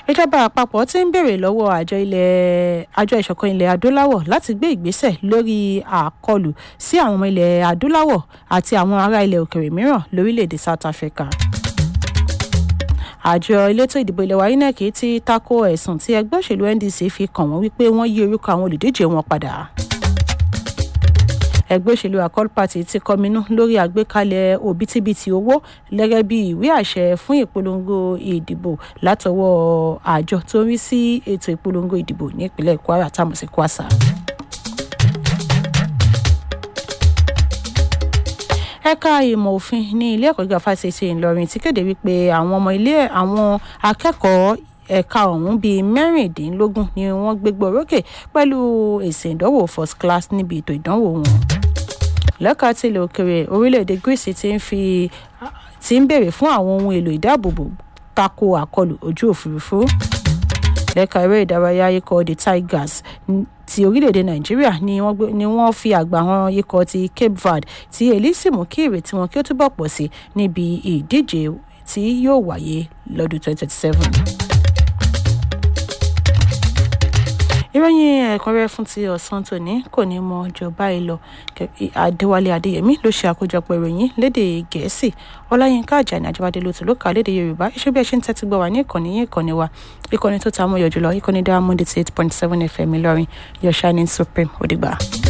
ìjọba àpapọ̀ ti ń béèrè lọ́wọ́ àjọ ilẹ̀ àjọ ìṣọ̀kan ilẹ̀ adúláwọ̀ láti gbé ìgbésẹ̀ lórí àkọlù sí àwọn ọmọ ilẹ̀ adúláwọ̀ àti àwọn ará ilẹ̀ òkèrè mìíràn lórílẹ̀‐èdè South Africa àjọ elétò ìdìbò ilẹ̀ wa INEC ti tako ẹ̀sùn tí ẹgbẹ́ òṣèlú NDC fi kàn wọ́n wípé wọ́n yí orúkọ àwọn olùdíje wọn padà ẹgbẹ́ òṣèlú Accord Party ti kọminú lórí àgbékalẹ̀ òbítíbitì owó gẹ́gẹ́ bí ìwé àṣẹ fún ìpolongo ìdìbò látọwọ́ àjọ tó ń rí sí ètò ìpolongo ìdìbò nípínlẹ̀ Kwara táwọn sí Kwasa. ẹ̀ka ìmọ̀ òfin ní ilé ẹ̀kọ́ gíga fásitì Ìlọrin ti kéde wípé àwọn ọmọ ilé àwọn akẹ́kọ̀ọ́ ẹ̀ka ọ̀hún bíi mẹ́rìndínlógún ni wọ́n gbégbá orókè pẹ̀lú èsì ìdánwò first class níbi ètò ìdánwò wọn. lẹ́ka tilẹ̀ òkèrè orílẹ̀-èdè Greece ti ń fi ti ń béèrè fún àwọn ohun èlò ìdáàbòbò tako àkọlù ojú òfurufú. lẹ́ka eré ìdárayá ikọ̀ the Tigers ti orílẹ̀-èdè nàìjíríà ni wọ́n fi àgbà hàn ikọ̀ ti Cape Verde tí èyí sì mú kí ìrètí wọn kí ó túbọ̀ pọ̀ sí níbi ìdíje tí yóò wáyé lọ́dún 2027. ìròyìn ẹ̀kúnrẹ́rẹ́ fún ti ọ̀sán tòní kò ní mọ jọ báyìí lọ adéwálé adéyẹmí ló ṣe àkójọpọ̀ ìròyìn lédè gẹ̀ẹ́sì ọláyínká àjàní àjẹbádé ló tún ló kà lédè yorùbá iṣẹ́ bí ẹ ṣe ń tẹ́tí gbọ́ wá ní ìkànnì yín ìkànnì wa ìkànnì tó ta mọ́ yọjú lọ ìkànnì diamond eight point seven fm ìlọrin your shining supreme òdìgbà.